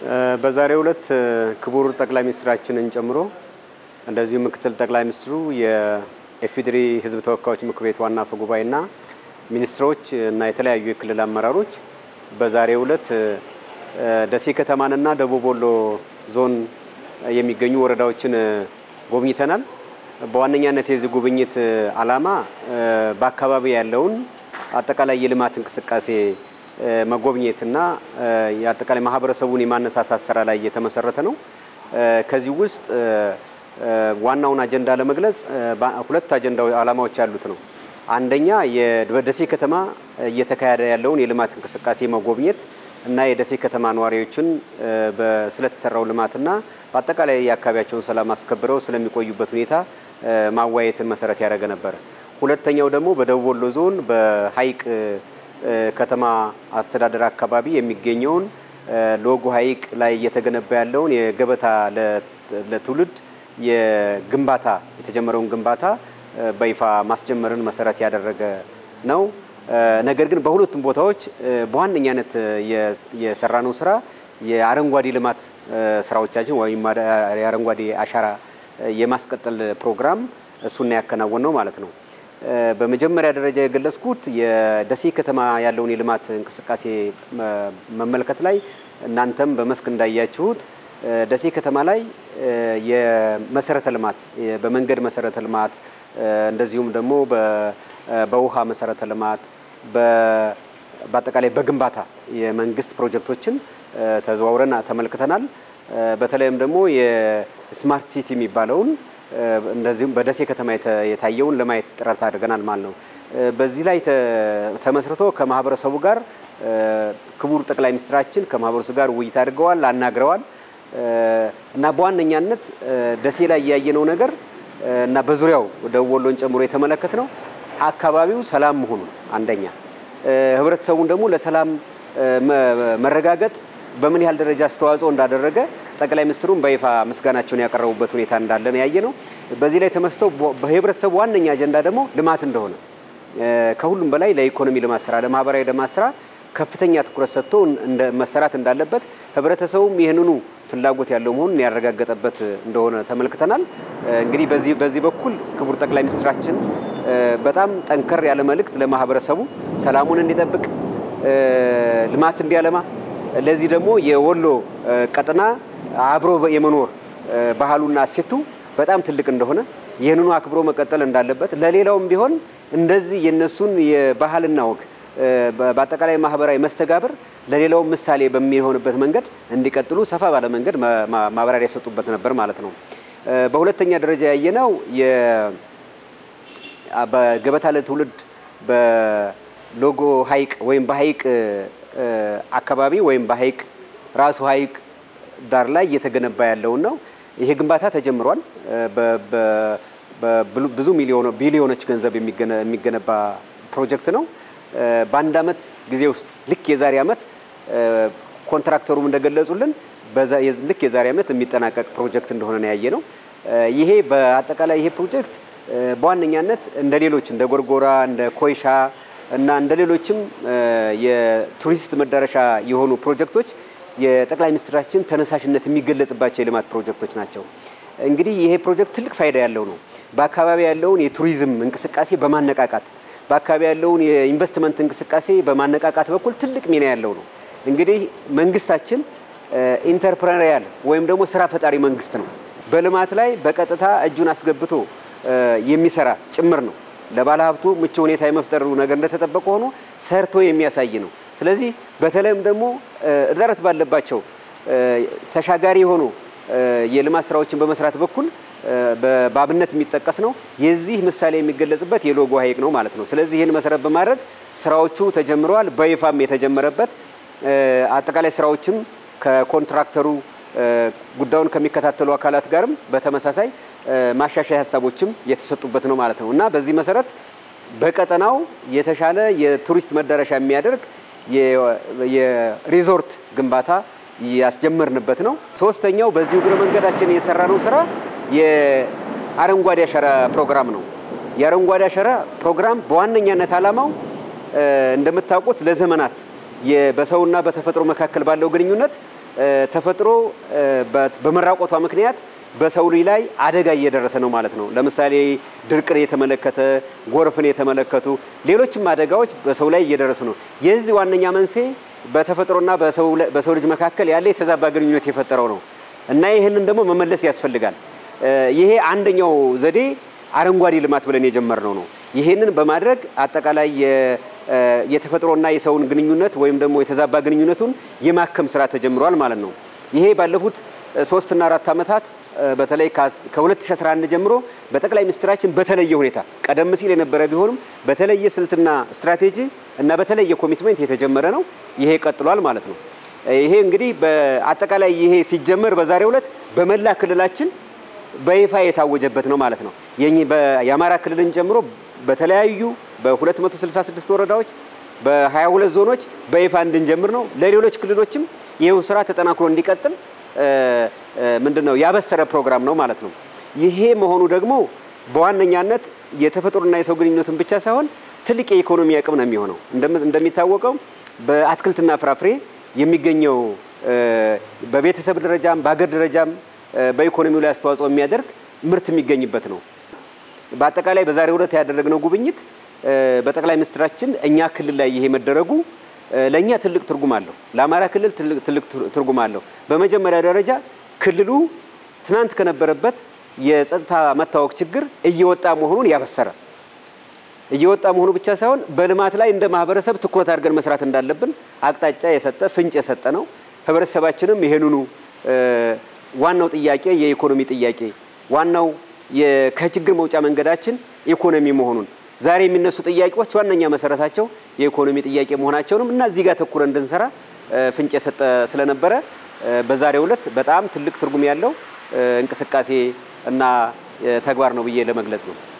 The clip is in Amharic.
በዛሬው ዕለት ክቡር ጠቅላይ ሚኒስትራችንን ጨምሮ እንደዚሁ ምክትል ጠቅላይ ሚኒስትሩ የኢፌዴሪ ሕዝብ ተወካዮች ምክር ቤት ዋና አፈ ጉባኤና ሚኒስትሮች እና የተለያዩ የክልል አመራሮች በዛሬው ዕለት ደሴ ከተማንና ደቡብ ወሎ ዞን የሚገኙ ወረዳዎችን ጎብኝተናል። በዋነኛነት የዚህ ጉብኝት ዓላማ በአካባቢ ያለውን አጠቃላይ የልማት እንቅስቃሴ መጎብኘትና የአጠቃላይ ማህበረሰቡን የማነሳሳት ስራ ላይ የተመሰረተ ነው። ከዚህ ውስጥ ዋናውን አጀንዳ ለመግለጽ ሁለት አጀንዳ ዓላማዎች ያሉት ነው። አንደኛ በደሴ ከተማ እየተካሄደ ያለውን የልማት እንቅስቃሴ መጎብኘት እና የደሴ ከተማ ነዋሪዎችን ስለተሰራው ልማትና በአጠቃላይ የአካባቢያቸውን ሰላም አስከብረው ስለሚቆዩበት ሁኔታ ማዋየትን መሰረት ያደረገ ነበረ። ሁለተኛው ደግሞ በደቡብ ወሎ ዞን በሀይቅ ከተማ አስተዳደር አካባቢ የሚገኘውን ሎጎ ሀይቅ ላይ እየተገነባ ያለውን የገበታ ለትውልድ የግንባታ የተጀመረውን ግንባታ በይፋ ማስጀመርን መሰረት ያደረገ ነው። ነገር ግን በሁለቱም ቦታዎች በዋነኛነት የሰራነው ስራ የአረንጓዴ ልማት ስራዎቻችን ወይም የአረንጓዴ አሻራ የማስቀጠል ፕሮግራም እሱና ያከናወን ነው ማለት ነው። በመጀመሪያ ደረጃ የገለጽኩት የደሴ ከተማ ያለውን የልማት እንቅስቃሴ መመልከት ላይ እናንተም በመስክ እንዳያችሁት ደሴ ከተማ ላይ የመሰረተ ልማት በመንገድ መሰረተ ልማት እንደዚሁም ደግሞ በውሃ መሰረተ ልማት በአጠቃላይ በግንባታ የመንግስት ፕሮጀክቶችን ተዘዋውረን ተመልክተናል። በተለይም ደግሞ የስማርት ሲቲ የሚባለውን እንደዚሁም በደሴ ከተማ የታየውን ለማየት ጥረት አድርገናል ማለት ነው። በዚህ ላይ ተመስርቶ ከማህበረሰቡ ጋር ክቡር ጠቅላይ ሚኒስትራችን ከማህበረሰቡ ጋር ውይይት አድርገዋል፣ አናግረዋል እና በዋነኛነት ደሴ ላይ ያየነው ነገር እና በዙሪያው ደቡብ ወሎን ጨምሮ የተመለከት ነው አካባቢው ሰላም መሆኑን አንደኛ፣ ህብረተሰቡን ደግሞ ለሰላም መረጋገጥ በምን ያህል ደረጃ አስተዋጽኦ እንዳደረገ ጠቅላይ ሚኒስትሩም በይፋ ምስጋናቸውን ያቀረቡበት ሁኔታ እንዳለ ነው ያየ ነው። በዚህ ላይ ተመስርተው በህብረተሰቡ ዋነኛ አጀንዳ ደግሞ ልማት እንደሆነ ከሁሉም በላይ ለኢኮኖሚ ልማት ስራ፣ ለማህበራዊ ልማት ስራ ከፍተኛ ትኩረት ሰጥቶ መሰራት እንዳለበት ህብረተሰቡም ይህንኑ ፍላጎት ያለው መሆኑን ያረጋገጠበት እንደሆነ ተመልክተናል። እንግዲህ በዚህ በዚህ በኩል ክቡር ጠቅላይ ሚኒስትራችን በጣም ጠንከር ያለ መልእክት ለማህበረሰቡ ሰላሙን እንዲጠብቅ ልማት እንዲያለማ ለዚህ ደግሞ የወሎ ቀጠና አብሮ የመኖር ባህሉና እሴቱ በጣም ትልቅ እንደሆነ ይህንኑ አክብሮ መቀጠል እንዳለበት ለሌላውም ቢሆን እንደዚህ የነሱን የባህልና ወግ በአጠቃላይ ማህበራዊ መስተጋብር ለሌላው ምሳሌ በሚሆንበት መንገድ እንዲቀጥሉ ሰፋ ባለ መንገድ ማብራሪያ የሰጡበት ነበር ማለት ነው። በሁለተኛ ደረጃ ያየነው በገበታ ለትውልድ በሎጎ ሀይቅ ወይም በሀይቅ አካባቢ ወይም በሀይቅ ራሱ ሀይቅ ዳር ላይ እየተገነባ ያለውን ነው። ይሄ ግንባታ ተጀምሯል። ብዙ ቢሊዮኖች ገንዘብ የሚገነባ ፕሮጀክት ነው። በአንድ አመት ጊዜ ውስጥ ልክ የዛሬ አመት ኮንትራክተሩም እንደገለጹልን ልክ የዛሬ አመት የሚጠናቀቅ ፕሮጀክት እንደሆነ ነው ያየ ነው። ይሄ በአጠቃላይ ይሄ ፕሮጀክት በዋነኛነት እንደ ሌሎች እንደ ጎርጎራ እንደ ኮይሻ እና እንደ ሌሎችም የቱሪስት መዳረሻ የሆኑ ፕሮጀክቶች የጠቅላይ ሚኒስትራችን ተነሳሽነት የሚገለጽባቸው የልማት ፕሮጀክቶች ናቸው። እንግዲህ ይሄ ፕሮጀክት ትልቅ ፋይዳ ያለው ነው። በአካባቢ ያለውን የቱሪዝም እንቅስቃሴ በማነቃቃት በአካባቢ ያለውን የኢንቨስትመንት እንቅስቃሴ በማነቃቃት በኩል ትልቅ ሚና ያለው ነው። እንግዲህ መንግስታችን ኢንተርፕረነሪያል ወይም ደግሞ ስራ ፈጣሪ መንግስት ነው። በልማት ላይ በቀጥታ እጁን አስገብቶ የሚሰራ ጭምር ነው። ለባለሀብቱ ምቹ ሁኔታ የመፍጠሩ ነገር እንደተጠበቀ ሆኖ ሰርቶ የሚያሳይ ነው። ስለዚህ በተለይም ደግሞ እጥረት ባለባቸው ተሻጋሪ የሆኑ የልማት ስራዎችን በመስራት በኩል በአብነት የሚጠቀስ ነው። የዚህ ምሳሌ የሚገለጽበት የሎጎ ሀይቅ ነው ማለት ነው። ስለዚህ ይህን መሰረት በማድረግ ስራዎቹ ተጀምረዋል። በይፋም የተጀመረበት አጠቃላይ ስራዎችም ከኮንትራክተሩ ጉዳዩን ከሚከታተሉ አካላት ጋርም በተመሳሳይ ማሻሻያ ሀሳቦችም የተሰጡበት ነው ማለት ነው እና በዚህ መሰረት በቀጠናው የተሻለ የቱሪስት መዳረሻ የሚያደርግ የሪዞርት ግንባታ ያስጀመርንበት ነው። ሶስተኛው በዚሁ እግረ መንገዳችን የሰራነው ስራ የአረንጓዴ አሻራ ፕሮግራም ነው። የአረንጓዴ አሻራ ፕሮግራም በዋነኛነት ዓላማው እንደምታውቁት ለዘመናት በሰውና በተፈጥሮ መካከል ባለው ግንኙነት ተፈጥሮ በመራቆቷ ምክንያት በሰው ልጅ ላይ አደጋ እየደረሰ ነው ማለት ነው። ለምሳሌ ድርቅን የተመለከተ ጎርፍን የተመለከቱ ሌሎችም አደጋዎች በሰው ላይ እየደረሱ ነው። የዚህ ዋነኛ መንስኤ በተፈጥሮና በሰው ልጅ መካከል ያለ የተዛባ ግንኙነት የፈጠረው ነው እና ይህንን ደግሞ መመለስ ያስፈልጋል። ይሄ አንደኛው ዘዴ አረንጓዴ ልማት ብለን የጀመርነው ነው። ይሄንን በማድረግ አጠቃላይ የተፈጥሮና የሰውን ግንኙነት ወይም ደግሞ የተዛባ ግንኙነቱን የማከም ስራ ተጀምሯል ማለት ነው። ይሄ ባለፉት ሶስትና አራት ዓመታት በተለይ ከ2011 ጀምሮ በጠቅላይ ሚኒስትራችን በተለየ ሁኔታ ቀደም ሲል የነበረ ቢሆንም በተለየ ስልትና ስትራቴጂ እና በተለየ ኮሚትመንት የተጀመረ ነው። ይሄ ቀጥሏል ማለት ነው። ይሄ እንግዲህ በአጠቃላይ ይሄ ሲጀመር በዛሬው ዕለት በመላ ክልላችን በይፋ የታወጀበት ነው ማለት ነው። የአማራ ክልልን ጨምሮ በተለያዩ በ266 ወረዳዎች በ22 ዞኖች በይፋ እንድንጀምር ነው። ለሌሎች ክልሎችም ይህው ስራ ተጠናክሮ እንዲቀጥል ምንድነው ያበሰረ ፕሮግራም ነው ማለት ነው። ይሄ መሆኑ ደግሞ በዋነኛነት የተፈጥሮና የሰው ግንኙነትን ብቻ ሳይሆን ትልቅ የኢኮኖሚ አቅም ነው የሚሆነው። እንደሚታወቀው በአትክልትና ፍራፍሬ የሚገኘው በቤተሰብ ደረጃም በሀገር ደረጃም በኢኮኖሚው ላይ አስተዋጽኦ የሚያደርግ ምርት የሚገኝበት ነው። በአጠቃላይ በዛሬው ዕለት ያደረግነው ጉብኝት በጠቅላይ ሚኒስትራችን እኛ ክልል ላይ ይሄ መደረጉ ለእኛ ትልቅ ትርጉም አለው። ለአማራ ክልል ትልቅ ትርጉም አለው። በመጀመሪያ ደረጃ ክልሉ ትናንት ከነበረበት የጸጥታ መታወክ ችግር እየወጣ መሆኑን ያበሰረ እየወጣ መሆኑ ብቻ ሳይሆን በልማት ላይ እንደ ማህበረሰብ ትኩረት አድርገን መስራት እንዳለብን አቅጣጫ የሰጠ ፍንጭ የሰጠ ነው። ህብረተሰባችንም ይሄንኑ ዋናው ጥያቄ የኢኮኖሚ ጥያቄ ዋናው ከችግር መውጫ መንገዳችን ኢኮኖሚ መሆኑን ዛሬ የሚነሱ ጥያቄዎች ዋነኛ መሰረታቸው የኢኮኖሚ ጥያቄ መሆናቸውንም እና እዚህ ጋር ተኩረ እንድንሰራ ፍንጭ የሰጠ ስለነበረ በዛሬው ዕለት በጣም ትልቅ ትርጉም ያለው እንቅስቃሴ እና ተግባር ነው ብዬ ለመግለጽ ነው።